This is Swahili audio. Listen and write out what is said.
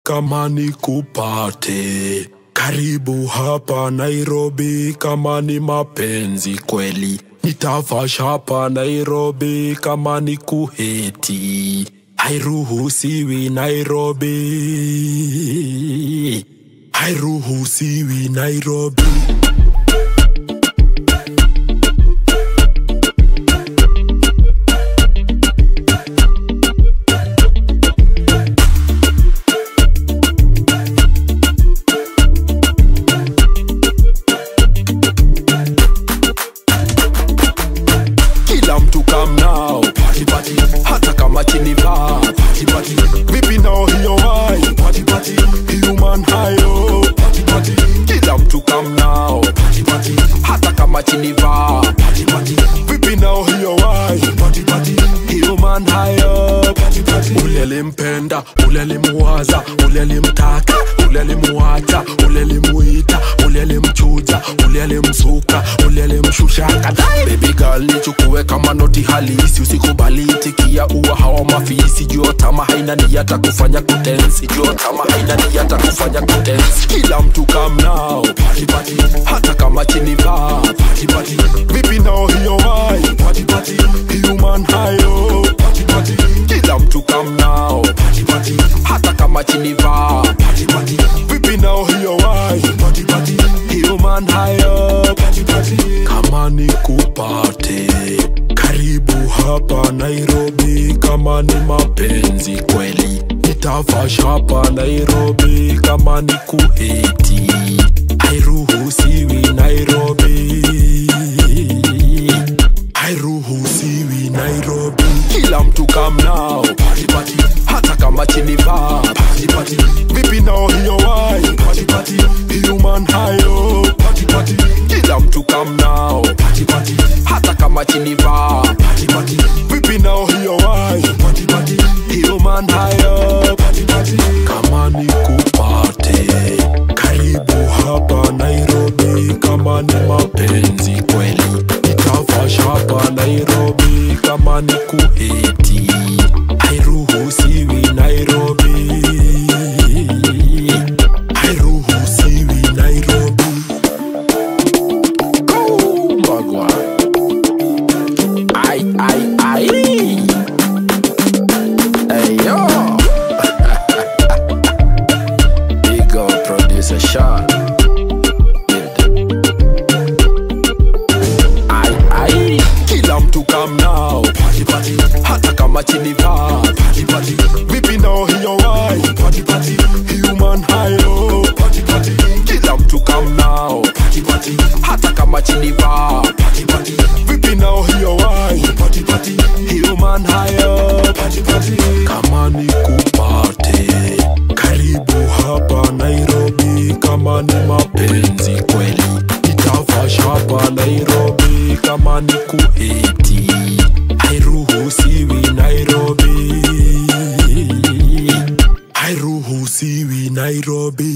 kama nikupate karibu hapa Nairobi, kama ni mapenzi kweli nitavash hapa Nairobi, kama ni kuheti hairuhusiwi Nairobi, hairuhusiwi Nairobi. kila mtu come now party party hata kama chini va party party vipi nao hiyo wai party party human hayo party party kila mtu come now party party hata kama chini va party party vipi nao hiyo wai party party human hayo party party ule alimpenda ule alimuwaza ule alimtaka ule alimuacha ule alimuita ule alimchuja ule alimsuka ule alimshusha kadai baby girl nichukue kama noti halisi usikubali itikia uwa hawa mafisi jua tama haina nia hata kufanya kutensi jua tama haina nia hata kufanya kutensi kila mtu come now party party hata kama chini va party party vipi nao hiyo wai party party human hayo party party kila mtu come now party party hata kama chini va party party vipi nao hiyo wai party party human hayo party party kama nikupate karibu hapa Nairobi, kama ni mapenzi kweli nitavash hapa Nairobi, kama ni kuheti hairuhusiwi Nairobi, hairuhusiwi Nairobi. Kila mtu come now party party, hata kama chini va party party, vipi nao hiyo wai party party, human hayo party party, kila mtu come now party party, hata kama chini va party party, vipi nao hiyo wai party party, human hayo party party, kama nikupate karibu hapa Nairobi, kama ni mapenzi kweli nitavash hapa Nairobi, kama ni kuheti hairuhusiwi Nairobi, hairuhusiwi Nairobi. Mbagwa. Ai, ai, ai. Hey, yo. Big up producer Sean. Ai, ai. Kila mtu come now party party hata kama chini va party party vipi nao hiyo wai party party human hayo party party kila mtu come now party party hata kama chini va party party vipi nao hiyo wai party party human hayo party party kama nikupate karibu hapa Nairobi kama ni mapenzi kweli nitavash hapa Nairobi kama ni kuheti hairuhusiwi Nairobi hairuhusiwi Nairobi